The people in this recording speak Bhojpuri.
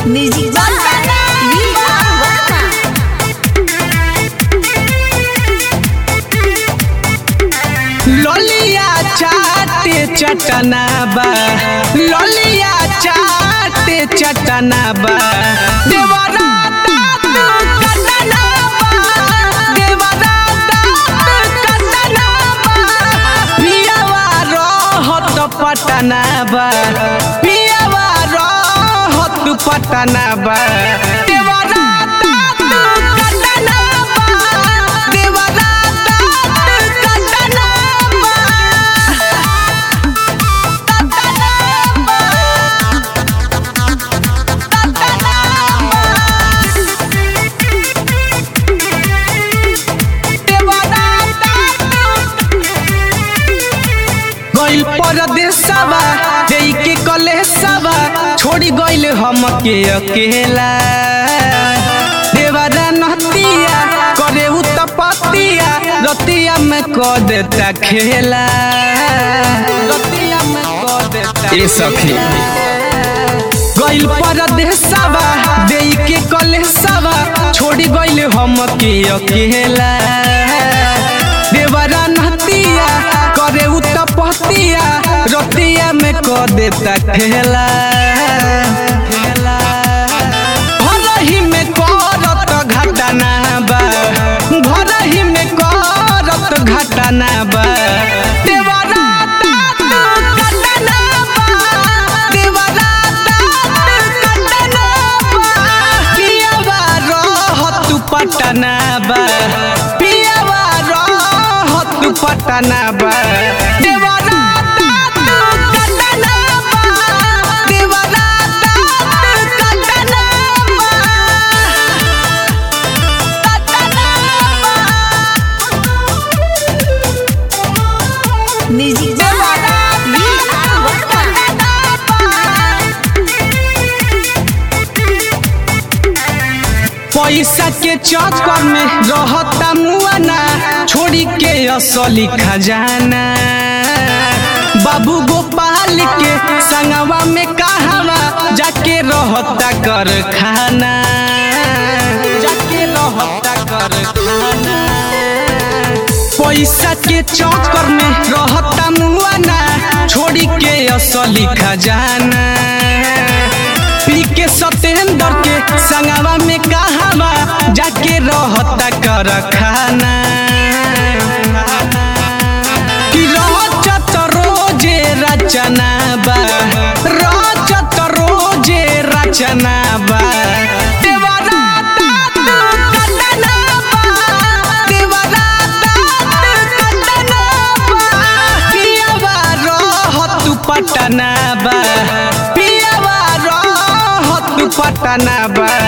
Music Bangsa Viva Warna ललिया चाटे चटनाबा ललिया चाटे चटनाबा देवरा दांत कटनाबा देवरा दांत कटनाबा पियावा रहत पटनाबा पियावा रहत पटनाबा देवरा दांत कटनाबा देवरा दांत कटनाबा गइल परदेसवा देई के कलेसवा छोड़ी गइल हमके अकेला देवरा नहतिया करे उ तपतिया रतिया में क देता खेला रतिया में क देता ए सखी गइल परदेसवा देई के कलेसवा छोड़ी गइल हमके अकेला देवरा नहतिया करे उ तपतिया रतिया में क देता खेला भरही में करत घटना बा भरही में करत घटना बा देवरा तात घटना बा देवरा तात घटना बा पियावा रहत पटना बा पियावा रहत पटना बा देवरा तात घटना बा देवरा तात घटना बा Music Bangsa Viva Warna पैसा के चक्कर में रहता मुआना छोड़ी के असली खजाना बाबू गोपाल के संगवा में कहवा जाके रहता कर खाना जाके रहता कर खाना पैसा के चक्कर में रहता मुआना छोड़ी के असली खजाना पी के सतेंद्र के संगवा में कहवा जाके रहता कर खाना कि रचत रोजे रचना बा रचत रोजे रचना बा देवरा तात कटना बा देवरा तात कटना बा पियावा रहत पटना बा पियावा रहत पटना बा